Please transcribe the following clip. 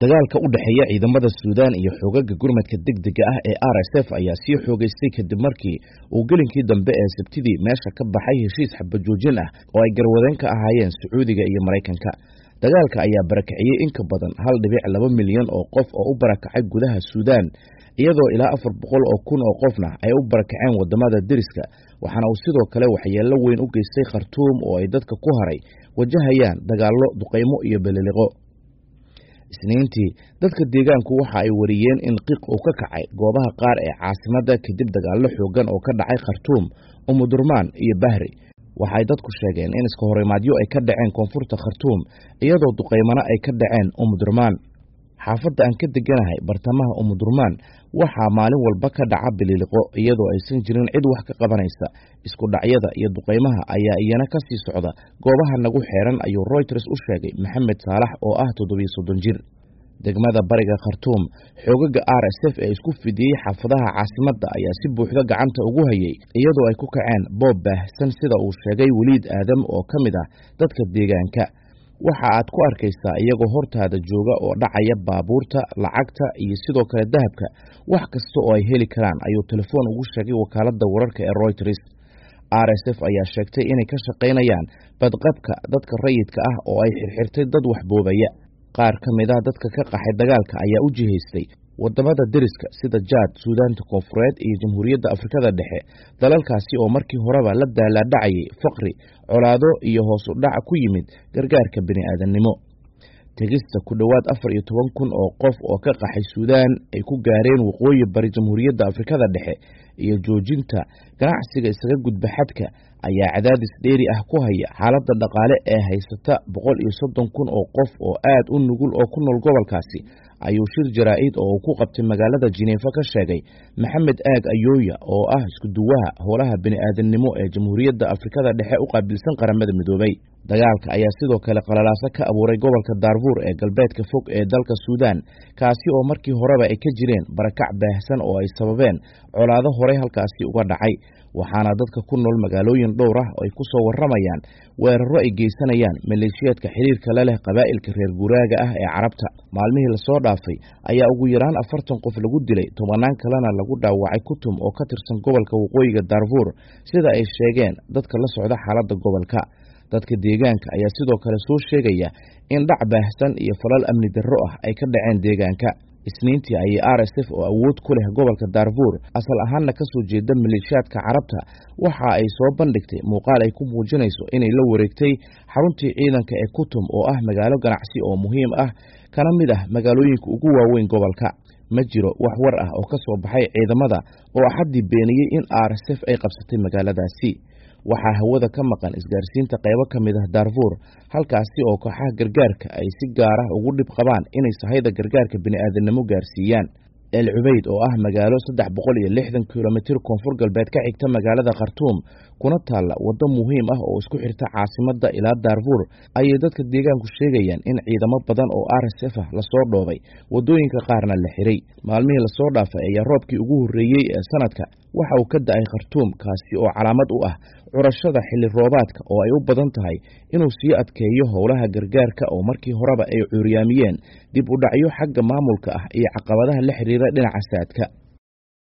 dagaalka u dhexeeya ciidamada suudaan iyo xoogaga gurmadka degdega ah ee r s f ayaa sii xoogeystay kadib markii uu gelinkii dambe ee sabtidii meesha ka baxay heshiis xabajoojin ah oo ay garwadeen ka ahaayeen sacuudiga iyo maraykanka dagaalka ayaa barakiciyey in ka badan hal dhibic laba milyan oo qof oo u barakacay gudaha suudaan iyadoo ilaa afar boqol oo kun oo qofna ay u barakaceen wadamada deriska waxaana uu sidoo kale waxyeello weyn u geystay khartuum oo ay dadka ku haray wajahayaan dagaallo duqaymo iyo beliliqo isniintii dadka deegaanku waxa ay wariyeen in qiiq uu ka kacay goobaha qaar ee caasimadda kadib dagaallo xoogan oo ka dhacay khartuum umudurmaan iyo bahri waxaay dadku sheegeen in iska horimaadyo ay ka dhaceen koonfurta khartuum iyadoo duqaymana ay ka dhaceen umudurmaan xaafadda aan ka deganahay bartamaha umudurmaan waxaa maalin walba ka dhaca bililiqo iyadoo aysan jirin cid wax ka qabanaysa isku dhacyada iyo duqaymaha ayaa iyana ka sii socda goobaha nagu xeeran ayuu royters u sheegay maxamed saalax oo ah toddobiyo soddon jir degmada bariga khartuum xoogaga r s f ee isku fidiyey xaafadaha caasimadda ayaa si buuxda gacanta ugu hayay iyadoo ay ku kaceen boob baahsan sida uu sheegay weliid aadam oo ka mid ah dadka deegaanka waxa aad ku arkaysaa iyagoo hortaada jooga oo dhacaya baabuurta lacagta iyo sidoo kale dahabka wax kasta oo ay heli karaan ayuu telefoon ugu sheegay wakaaladda wararka ee royters r s f ayaa sheegtay inay ka shaqaynayaan badqabka dadka rayidka ah oo ay xirxirtay dad waxboobaya qaar ka mid ah dadka ka qaxay dagaalka ayaa u jihaystay wadamada deriska sida jaad suudaanta koonfureed iyo jamhuuriyadda afrikada dhexe dalalkaasi oo markii horeba la daalaadhacayay faqri colaado iyo hoos u dhac ku yimid gargaarka bini'aadannimo tegista ku dhowaad afar iyo toban kun oo qof oo ka qaxay suudaan ay ku gaareen waqooyi bari jamhuuriyadda afrikada dhexe iyo joojinta ganacsiga isaga gudba xadka ayaa cadaadis dheeri ah ku haya xaaladda dhaqaale ee haysata boqol iyo soddon kun oo qof oo aad u nugul oo ku nool gobolkaasi ayuu shir jaraa-id oo uu ku qabtay magaalada jineefa ka sheegay maxamed aag ayooya oo ah iskuduwaha howlaha bini'aadannimo ee jamhuuriyadda afrikada dhexe u qaabilsan qaramada midoobay dagaalka ayaa sidoo kale qalalaaso ka abuuray gobolka daarfuur ee galbeedka fog ee dalka suudaan kaasi oo markii horeba ay ka jireen barakac baahsan oo ay sababeen colaado horey halkaasi uga dhacay waxaana dadka ku nool magaalooyin dhowr ah oo ay ku soo warramayaan weeraro ay geysanayaan maleeshiyaadka xiriirka la leh qabaa'ilka reer guuraaga ah ee carabta maalmihii lasoo dhaafay ayaa ugu yaraan afartan qof lagu dilay tobannaan kalena lagu dhaawacay kutum oo ka tirsan gobolka waqooyiga daarfuur sida ay sheegeen dadka la socda xaaladda gobolka dadka deegaanka ayaa sidoo kale soo sheegaya in dhac baahsan iyo falal amni darro ah ay ka dhaceen deegaanka isniintii ayay r s f oo awood ku leh gobolka daarfuur asal ahaanna ka soo jeeda maleeshiyaadka carabta waxa ay soo bandhigtay muuqaal ay ku muujinayso inay la wareegtay xaruntii ciidanka ee kutum oo ah magaalo ganacsi oo muhiim ah kana mid ah magaalooyinka ugu waaweyn gobolka ma jiro wax war ah oo ka soo baxay ciidamada oo axaddii beeniyey in r s f ay qabsatay magaaladaasi waxaa hawada ka maqan isgaarsiinta qaybo ka mid ah daarfuur halkaasi oo kooxaha gargaarka ay si gaar ah ugu dhib qabaan inay sahayda gargaarka bini'aadannimo gaarsiiyaan el cubeyd oo ah magaalo saddex boqol iyo lixdan kilomitir koonfur galbeed ka xigta magaalada khartuum kuna taalla waddo muhiim ah oo isku xirta caasimadda ilaa daarfuur ayay dadka deegaanku sheegayaan in ciidamo badan oo r s f ah lasoo dhoobay waddooyinka qaarna la xiray maalmihii lasoo dhaafay ayaa roobkii ugu horreeyey ee sanadka waxa uu ka da-ay khartuum kaasi oo calaamad u ah curashada xilli roobaadka oo ay u badan tahay inuu sii adkeeyo howlaha gargaarka oo markii horeba ay cuuryaamiyeen dib u dhacyo xagga maamulka ah iyo caqabadaha la xiriira dhinaca saadka